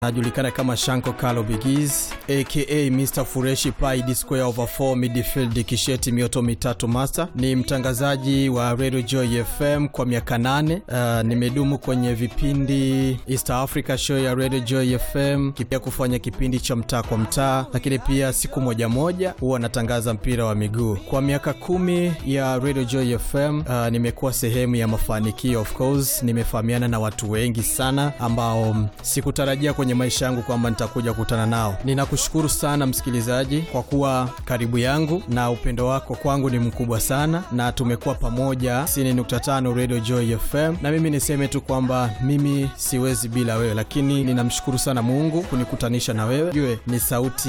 anajulikana kama Shanko Kalo Bigiz aka Mr Fureshi Pai D square over 4 midfield kisheti mioto mitatu master. Ni mtangazaji wa Radio Joy FM kwa miaka nane. Uh, nimedumu kwenye vipindi East Africa show ya Radio Joy FM, pia kufanya kipindi cha mtaa kwa mtaa, lakini pia siku moja moja huwa natangaza mpira wa miguu kwa miaka kumi ya Radio Joy FM. Uh, nimekuwa sehemu ya mafanikio, of course nimefahamiana na watu wengi sana ambao sikutarajia kwenye maisha yangu kwamba nitakuja kukutana nao. Ninakushukuru sana msikilizaji kwa kuwa karibu yangu na upendo wako kwangu ni mkubwa sana, na tumekuwa pamoja 90.5 Radio Joy FM, na mimi niseme tu kwamba mimi siwezi bila wewe, lakini ninamshukuru sana Mungu kunikutanisha na wewe. Jue ni sauti